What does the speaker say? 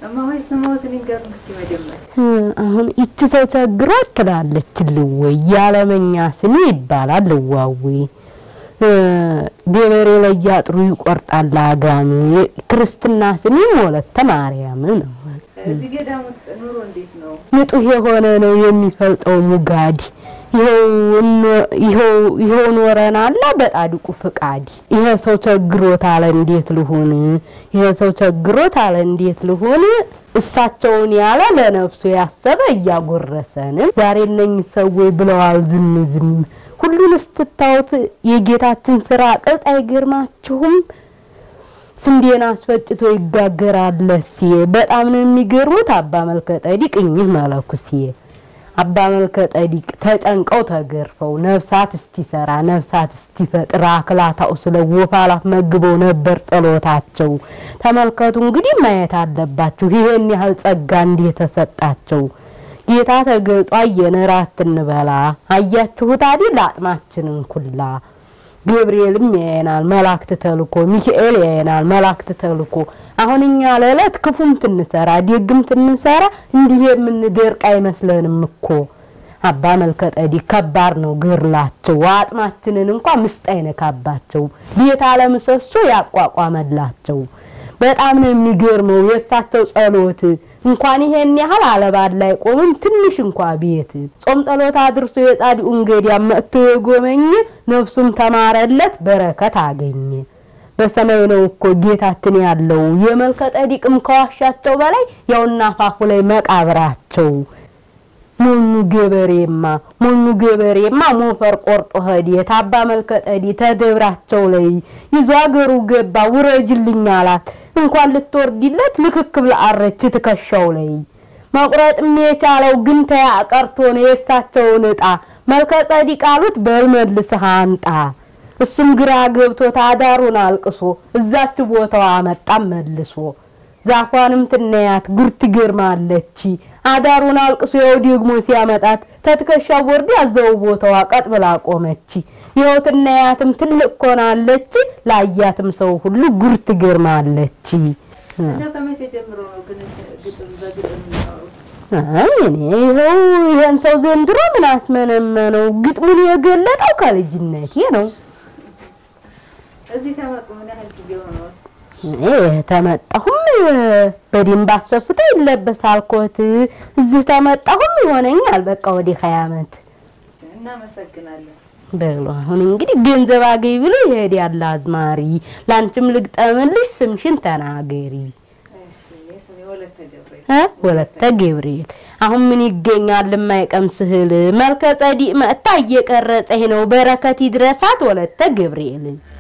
እማሆይ ስሞትን ይንገሩን እስኪ መጀመሪያ። አሁን ይቺ ሰው ቸግሯት ትላለች ልወይ ያለመኛ ስሜ ይባላል ልዋዌ ገበሬ ላይ ያጥሩ ይቆርጣል አጋሚ ክርስትና ስሜም ወለተ ማርያም ነው። እዚህ ገዳም ውስጥ ኑሮ እንዴት ነው? ንጡህ የሆነ ነው የሚፈልጠው ሙጋድ ይኸው ኖረናላ በጣድቁ ፍቃድ። ይሄ ሰው ቸግሮት አለ እንዴት ልሁን? ይሄ ሰው ቸግሮት አለ እንዴት ልሁን? እሳቸውን ያለ ለነፍሱ ያሰበ እያጎረሰን ዛሬ እነኝህ ሰዎች ብለዋል ዝም ዝም። ሁሉን ስትታዩት የጌታችን ስራ ቅልጥ አይገርማችሁም? ስንዴን አስፈጭቶ ይጋገራል ሲየ በጣም ነው የሚገርሙት አባ መልከ ጸዲቅ እኚህ መለኩሴ አባ መልከ ጸዲቅ ተጨንቀው ተገርፈው ነፍሳት እስቲሰራ ነፍሳት እስቲፈጥር አክላታው ስለ ወፋላፍ መግበው ነበር ጸሎታቸው። ተመልከቱ እንግዲህ ማየት አለባችሁ ይሄን ያህል ጸጋ እንደተሰጣቸው። ጌታ ተገልጦ አየን እራት እንበላ አያችሁት አይደል አጥማችንን ኩላ ገብርኤልም ያየናል መላእክት ተልኮ ሚካኤል ያየናል መላእክት ተልኮ አሁን እኛ ለዕለት ክፉም ትንሰራ ደግም ትንሰራ እንዲህ የምንደርቅ አይመስለንም እኮ አባ መልከ ጸዲቅ ከባድ ነው ገርላቸው አጥማችንን እንኳ ምስጥ አይነካባቸው ቤት አለምሰሶ ያቋቋመላቸው በጣም ነው የሚገርመው የእሳቸው ጸሎት እንኳን ይሄን ያህል አለባል ላይ ቆምም ትንሽ እንኳ ቤት ጾም ጸሎት አድርሶ የጻድቁን ገዳም መጥቶ የጎበኘ ነፍሱም ተማረለት በረከት አገኘ። በሰማይ ነው እኮ ጌታችን ያለው የመልከ ጸዲቅም ከዋሻቸው በላይ ያውና አፋፉ ላይ መቃብራቸው። ሞኙ ገበሬማ ሞኙ ገበሬማ ሞፈር ቆርጦ ሄደ ታባ መልከ ጸዲቅ ተደብራቸው ላይ ይዞ አገሩ ገባ ውረጅልኝ አላት። እንኳን ልትወርድለት ልክክ ብላ አረች ትከሻው ላይ መቁረጥም የቻለው ግን ተያ ቀርቶ ነው የእሳቸውን እጣ መልከ ጸዲቅ አሉት በል መልስህ አንጣ። እሱም ግራ ገብቶት አዳሩን አልቅሶ እዛች ቦታው አመጣም መልሶ ዛፏንም ትነያት ጉር ትገርማለች። አዳሩን አልቅሶ ያው ደግሞ ሲያመጣት ተትከሻው ወርድ ያዘው ቦታዋ ቀጥ ብላ ቆመች። ይኸው ትነያትም ትልቅ ኮናለች። ላያትም ሰው ሁሉ ጉር ትገርማለች። እና ከመቼ ጀምሮ ነው ግን ግጥም በግጥም የሚያወሩት? አይ እኔ ይኸው ይሄን ሰው ዘንድሮ ምን አስመነመነው? ግጥሙን የገለጠው ከልጅነቴ ነው። እዚህ ከመጡ ምን ያህል ጊዜ ሆነዎት? እኔ ተመጣሁም በደንብ አሰፍቶ ይለበሳል ኮት። እዚህ ተመጣሁም ይሆነኛል በቃ ወደ ሀያ ዓመት እናመሰግናለን። በሉ አሁን እንግዲህ ገንዘብ አገኝ ብሎ ይሄድ ያለ አዝማሪ ላንቺም ልግጠምልሽ ስምሽን ተናገሪ እሺ፣ የስሜ ወለተ ገብርኤል እ ወለተ ገብርኤል አሁን ምን ይገኛል የማይቀምስ እህል መልከ ጸዲቅ መጥታ እየቀረጸኝ ነው በረከት ይድረሳት ወለተ ገብርኤል